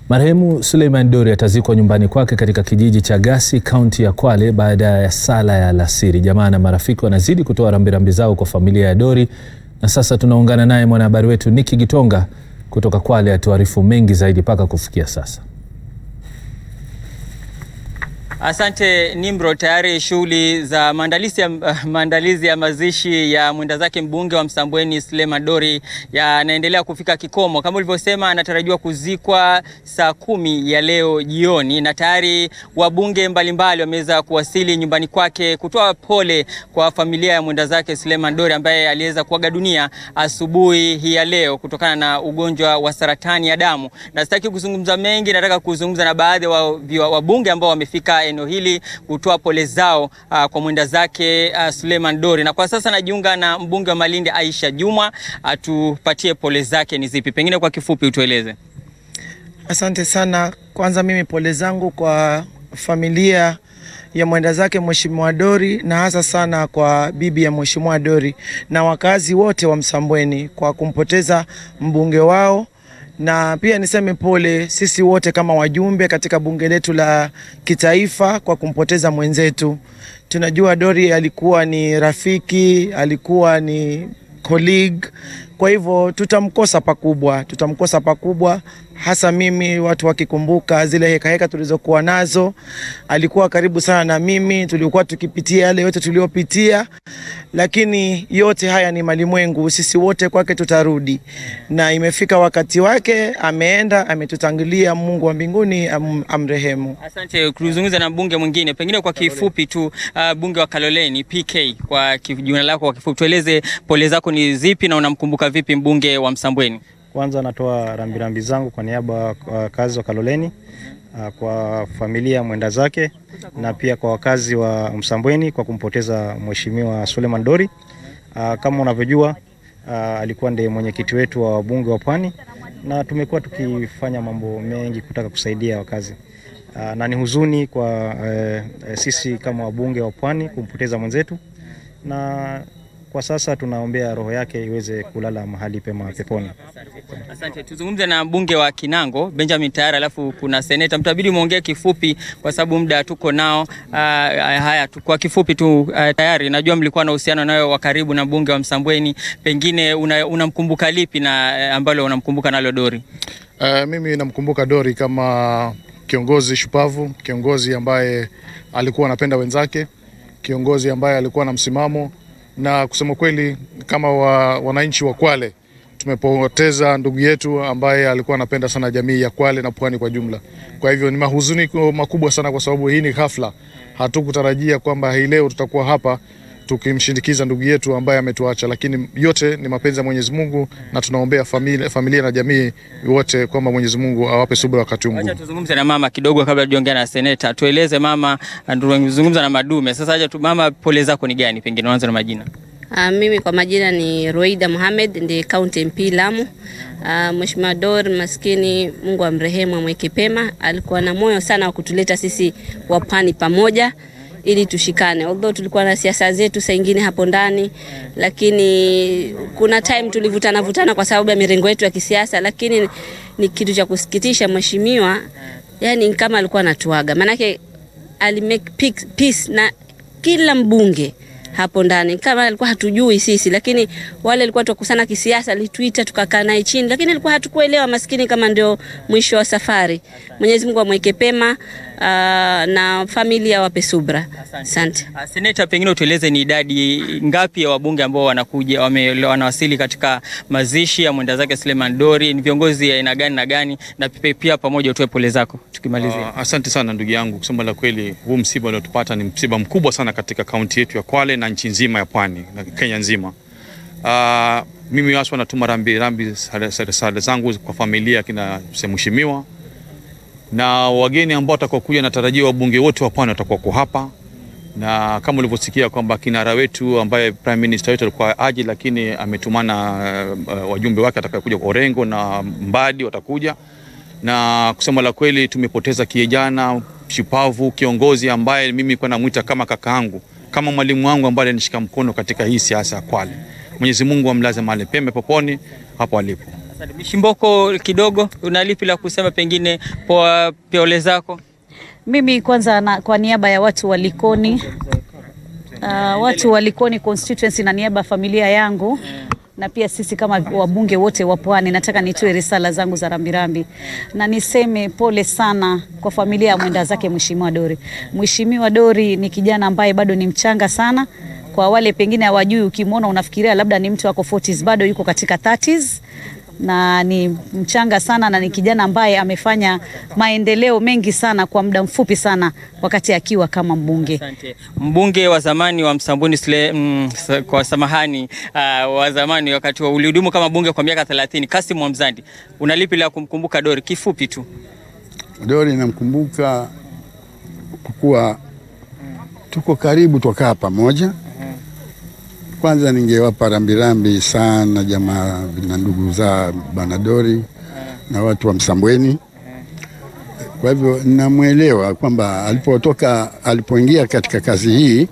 Marehemu Suleiman Dori atazikwa nyumbani kwake katika kijiji cha Gasi, kaunti ya Kwale baada ya sala ya alasiri. Jamaa na marafiki wanazidi kutoa rambirambi zao kwa familia ya Dori, na sasa tunaungana naye mwanahabari wetu Niki Gitonga kutoka Kwale atuarifu mengi zaidi mpaka kufikia sasa. Asante Nimro. Tayari shughuli za maandalizi ya, maandalizi ya mazishi ya mwenda zake mbunge wa Msambweni Suleiman Dori yanaendelea kufika kikomo. Kama ulivyosema, anatarajiwa kuzikwa saa kumi ya leo jioni, na tayari wabunge mbalimbali wameweza kuwasili nyumbani kwake kutoa pole kwa familia ya mwenda zake Suleiman Dori ambaye aliweza kuaga dunia asubuhi hii ya leo kutokana na ugonjwa wa saratani ya damu. Na sitaki kuzungumza mengi, nataka kuzungumza na baadhi ya wabunge ambao wamefika eneo hili kutoa pole zao uh, kwa mwenda zake uh, Suleiman Dori. Na kwa sasa najiunga na mbunge wa Malindi Aisha Juma atupatie uh, pole zake ni zipi, pengine kwa kifupi utueleze. Asante sana. Kwanza mimi pole zangu kwa familia ya mwenda zake Mheshimiwa Dori na hasa sana kwa bibi ya Mheshimiwa Dori na wakazi wote wa Msambweni kwa kumpoteza mbunge wao na pia niseme pole sisi wote kama wajumbe katika bunge letu la kitaifa kwa kumpoteza mwenzetu. Tunajua Dori alikuwa ni rafiki, alikuwa ni colleague, kwa hivyo tutamkosa pakubwa, tutamkosa pakubwa hasa mimi, watu wakikumbuka zile heka heka tulizokuwa nazo. Alikuwa karibu sana na mimi, tulikuwa tukipitia yale yote tuliopitia, lakini yote haya ni malimwengu, sisi wote kwake tutarudi, na imefika wakati wake, ameenda, ametutangulia. Mungu wa mbinguni am, amrehemu. Asante. Kuzungumza na mbunge mwingine, pengine kwa kifupi tu, uh, bunge wa Kaloleni PK, kwa jina lako kwa kifupi, tueleze pole zako ni zipi na unamkumbuka vipi mbunge wa Msambweni? Kwanza natoa rambirambi zangu kwa niaba ya wakazi wa Kaloleni, kwa familia mwenda zake na pia kwa wakazi wa Msambweni kwa kumpoteza Mheshimiwa Suleiman Dori. Kama unavyojua, alikuwa ndiye mwenyekiti wetu wa wabunge wa Pwani na tumekuwa tukifanya mambo mengi kutaka kusaidia wakazi, na ni huzuni kwa e, sisi kama wabunge wa Pwani kumpoteza mwenzetu na kwa sasa tunaombea roho yake iweze kulala mahali pema peponi. Asante. Tuzungumze na mbunge wa Kinango Benjamin Tayari, alafu kuna seneta, mtabidi muongee kifupi kwa sababu muda tuko nao. Uh, haya tu, kwa kifupi tu uh, Tayari, najua mlikuwa na uhusiano nayo wa karibu na mbunge wa Msambweni, pengine unamkumbuka una lipi na uh, ambalo unamkumbuka nalo Dori? Uh, mimi namkumbuka Dori kama kiongozi shupavu, kiongozi ambaye alikuwa anapenda wenzake, kiongozi ambaye alikuwa na msimamo na kusema kweli kama wa, wananchi wa Kwale tumepoteza ndugu yetu ambaye alikuwa anapenda sana jamii ya Kwale na Pwani kwa jumla. Kwa hivyo ni mahuzuni makubwa sana, kwa sababu hii ni ghafla. Hatukutarajia kwamba hii leo tutakuwa hapa tukimshindikiza ndugu yetu ambaye ametuacha, lakini yote ni mapenzi ya Mwenyezi Mungu na tunaombea familia, familia na jamii wote kwamba Mwenyezi Mungu awape subira wakati mgumu. Acha tuzungumze na mama kidogo kabla tujaongea na seneta. Tueleze mama, tunazungumza na madume. Sasa acha tu mama, pole zako ni gani? Pengine uanze na majina. Uh, mimi kwa majina ni Roida Mohamed ndiye County MP Lamu. Uh, Mheshimiwa Dor maskini, Mungu amrehemu, amweke pema. Alikuwa na moyo sana wa kutuleta sisi wapwani pamoja ili tushikane, although tulikuwa na siasa zetu saa ingine hapo ndani, lakini kuna time tulivutana vutana kwa sababu ya mirengo yetu ya kisiasa, lakini ni kitu cha kusikitisha mheshimiwa, yani kama alikuwa anatuaga, maanake alimake peace na kila mbunge hapo ndani, kama alikuwa hatujui sisi, lakini wale alikuwa tukusana kisiasa, alituita tukakaa naye chini, lakini alikuwa hatukuelewa maskini, kama ndio mwisho wa safari. Mwenyezi Mungu amweke pema, uh, na familia wape subra. Asante. Seneta, pengine utueleze ni idadi ngapi ya wabunge ambao wanakuja wame, wanawasili katika mazishi ya mwenda zake Suleiman Dori? Ni viongozi aina gani na gani, na pia pamoja utoe pole zako tukimalizia. Uh, asante sana ndugu yangu, kusema la kweli, huu msiba uliotupata ni msiba mkubwa sana katika kaunti yetu ya Kwale na nchi nzima ya Pwani na Kenya nzima. Uh, mimi haswa natuma rambi rambi sala zangu kwa familia kina mheshimiwa na wageni ambao watakokuja, natarajia wabunge wote wa Pwani watakuwa hapa, na kama ulivyosikia kwamba kinara wetu ambaye prime minister wetu alikuwa aje, lakini ametumana uh, wajumbe wake atakayokuja kwa Orengo na Mbadi watakuja, na kusema la kweli tumepoteza kijana shupavu, kiongozi ambaye mimi kwa namuita kama kakaangu, kama mwalimu wangu ambaye alinishika mkono katika hii siasa ya Kwale. Mwenyezi Mungu amlaze mahali pema peponi hapo alipo. Asante. Mishimboko, kidogo una lipi la kusema, pengine kwa pole zako? Mimi kwanza na, kwa niaba ya watu wa Likoni uh, watu wa Likoni constituency na niaba ya familia yangu na pia sisi kama wabunge wote wa Pwani, nataka nitoe risala zangu za rambirambi na niseme pole sana kwa familia ya mwenda zake Mheshimiwa Dori. Mheshimiwa Dori ni kijana ambaye bado ni mchanga sana. Kwa wale pengine hawajui, ukimwona unafikiria labda ni mtu ako 40s, bado yuko katika 30s na ni mchanga sana na ni kijana ambaye amefanya maendeleo mengi sana kwa muda mfupi sana wakati akiwa kama mbunge. Asante. Mbunge wa zamani wa Msambweni Sule, mm, sa- kwa samahani uh, wa zamani wakati wa ulihudumu kama bunge kwa miaka 30 Kasim Mwamzandi, una lipi la kumkumbuka Dori? Kifupi tu. Dori namkumbuka kwa kuwa tuko karibu, twakaa pamoja. Kwanza ningewapa rambirambi sana jamaa na ndugu za bwana Dori na watu wa Msambweni. Kwa hivyo namwelewa kwamba alipotoka, alipoingia katika kazi hii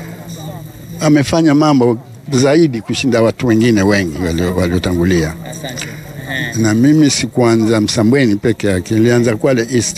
amefanya mambo zaidi kushinda watu wengine wengi walio- waliotangulia na mimi sikuanza Msambweni peke yake, nilianza Kwale East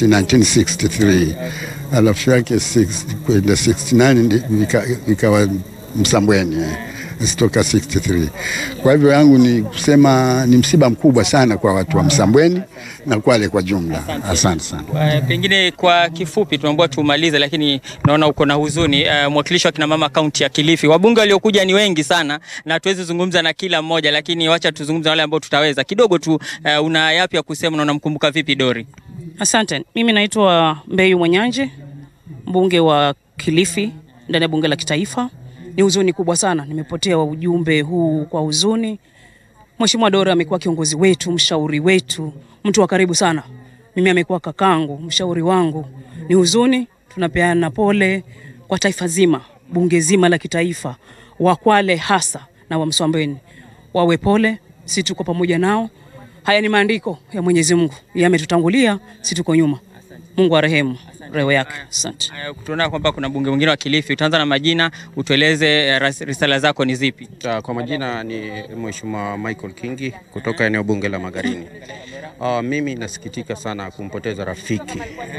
1963 alafu yake six- kwenda 69 ndi- ika- ikawa Msambweni eh, sitoka 63. Kwa hivyo yangu ni kusema ni msiba mkubwa sana kwa watu wa Msambweni na Kwale kwa jumla. Asante sana. Uh, pengine kwa kifupi tunaomba tumalize, lakini naona uko na huzuni. Uh, mwakilishi wa kina mama kaunti ya Kilifi, wabunge waliokuja ni wengi sana na tuwezi zungumza na kila mmoja, lakini wacha tuzungumze na wale ambao tutaweza kidogo tu. Uh, una yapi ya kusema na unamkumbuka vipi Dori? Asante. Mimi naitwa Mbeyu Mwenyanje, mbunge wa Kilifi ndani ya bunge la kitaifa. Ni huzuni kubwa sana, nimepotea ujumbe huu kwa huzuni. Mheshimiwa Dora amekuwa kiongozi wetu, mshauri wetu, mtu wa karibu sana. Mimi amekuwa kakangu, mshauri wangu. Ni huzuni, tunapeana pole kwa taifa zima, bunge zima la kitaifa, Wakwale hasa na wa Msambweni wawe pole, si tuko pamoja nao. Haya ni maandiko ya Mwenyezi Mungu, yametutangulia, si tuko nyuma. Mungu arehemu roho yake. Asante. Uh, tunaona kwamba kuna mbunge mwingine wa Kilifi, utaanza na majina, utueleze uh, ras- risala zako ni zipi? Uh, Kwa majina ni Mheshimiwa Michael Kingi kutoka eneo bunge la Magarini. Uh, mimi nasikitika sana kumpoteza rafiki,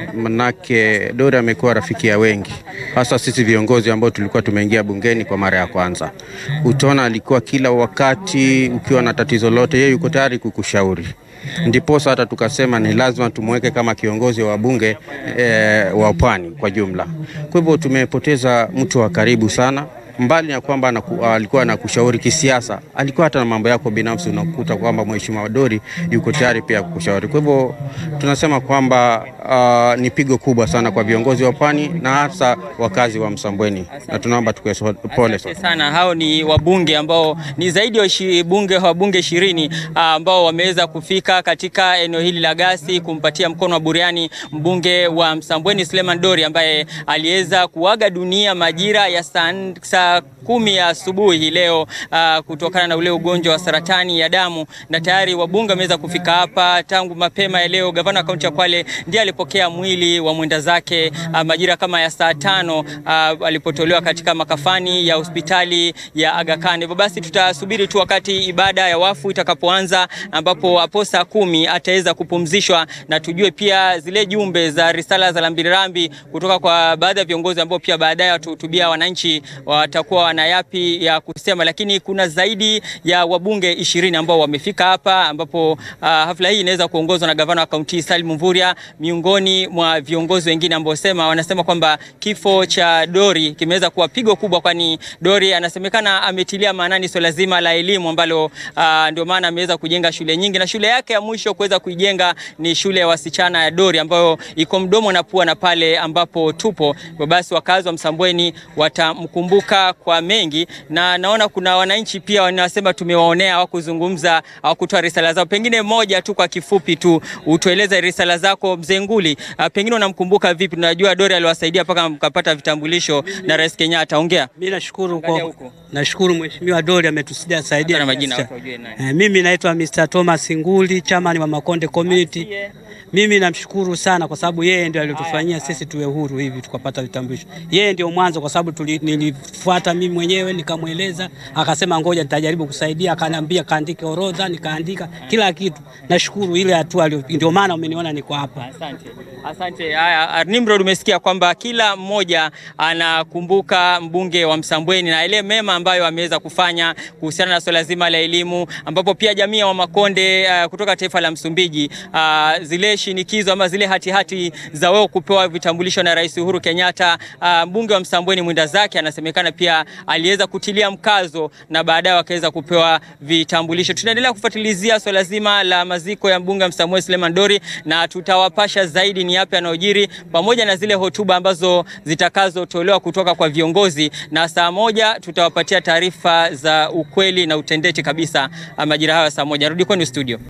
manake Dori amekuwa rafiki ya wengi, hasa sisi viongozi ambao tulikuwa tumeingia bungeni kwa mara ya kwanza. Utaona alikuwa kila wakati ukiwa na tatizo lote, yeye yuko tayari kukushauri ndiposa hata tukasema ni lazima tumweke kama kiongozi wa bunge eh, wa Pwani kwa jumla. Kwa hivyo tumepoteza mtu wa karibu sana mbali na kwamba anaku, alikuwa anakushauri kisiasa, alikuwa hata na mambo yako binafsi, unakuta kwamba Mheshimiwa Dori yuko tayari pia kukushauri. Kwa hivyo tunasema kwamba uh, ni pigo kubwa sana kwa viongozi wa Pwani na hasa wakazi wa Msambweni, na tunaomba tukue so- pole Asante sana. Hao ni wabunge ambao ni zaidi ya ishi- bunge wabunge ishirini ah, ambao wameweza kufika katika eneo hili la Gasi kumpatia mkono wa buriani mbunge wa Msambweni Suleiman Dori ambaye aliweza kuaga dunia majira ya saa n- saa kumi ya asubuhi hii leo ah, kutokana na ule ugonjwa wa saratani ya damu, na tayari wabunge wameweza kufika hapa tangu mapema ya leo. Gavana wa kaunti ya Kwale ndiye alipokea mwili wa mwenda zake ah, majira kama ya saa tano ah, alipotolewa katika makafani ya hospitali ya Aga Khan. Hivyo basi tutasubiri tu wakati ibada ya wafu itakapoanza, ambapo hapo saa kumi ataweza kupumzishwa na tujue pia zile jumbe za risala za rambirambi kutoka kwa baadhi ya viongozi ambao pia baadaye watahutubia wananchi watakuwa wana yapi ya kusema, lakini kuna zaidi ya wabunge ishirini ambao wamefika hapa, ambapo uh, hafla hii inaweza kuongozwa na gavana wa kaunti Salim Mvurya, miongoni mwa viongozi wengine ambao sema wanasema kwamba kifo cha Dori kimeweza kuwa pigo kubwa, kwani Dori anasemekana ametilia maanani swala zima la elimu ambalo uh, ndio maana ameweza kujenga shule nyingi, na shule yake ya mwisho kuweza kuijenga ni shule ya wasichana ya Dori ambayo iko mdomo na pua na pale ambapo tupo. Hivyo basi wakazi wa Msambweni watamkumbuka kwa mengi, na naona kuna wananchi pia wanasema tumewaonea, hawakuzungumza, hawakutoa risala zao. Pengine moja tu kwa kifupi tu utueleze risala zako mzee Nguli, uh, pengine unamkumbuka vipi? Tunajua Dori aliwasaidia mpaka mkapata vitambulisho na Rais Kenyatta. Ongea. Mimi nashukuru Angalia kwa huko. nashukuru Mheshimiwa Dori ametusaidia saidia na majina kiasi watu wajue nani. cha- Eh, mimi naitwa Mr. Thomas Nguli, chairman wa Makonde Community. Mimi namshukuru sana kwa sababu yeye ndio alitufanyia sisi tuwe huru hivi tukapata vitambulisho. Yeye ndio mwanzo kwa sababu tuli- nilifuata nikamfuata mimi mwenyewe nikamweleza, akasema ngoja nitajaribu kusaidia, akaniambia kaandike orodha, nikaandika kila kitu. Nashukuru ile hatua, ndio maana umeniona niko hapa. Asante. Asante. Haya, Nimrod, umesikia kwamba kila mmoja anakumbuka mbunge wa Msambweni na ile mema ambayo ameweza kufanya kuhusiana na swala zima la elimu, ambapo pia jamii ya Wamakonde uh, kutoka taifa la Msumbiji uh, zile shinikizo ama zile hatihati hati za wao kupewa vitambulisho na Rais Uhuru Kenyatta, uh, mbunge wa Msambweni mwenda zake anasemekana pia aliweza kutilia mkazo na baadaye wakaweza kupewa vitambulisho. Tunaendelea kufuatilizia swala zima la maziko ya mbunge wa Msambweni Suleiman Dori na tutawapasha zaidi ni yapi yanayojiri pamoja na zile hotuba ambazo zitakazotolewa kutoka kwa viongozi, na saa moja tutawapatia taarifa za ukweli na utendeti kabisa majira hayo saa moja. Rudi kwenu studio.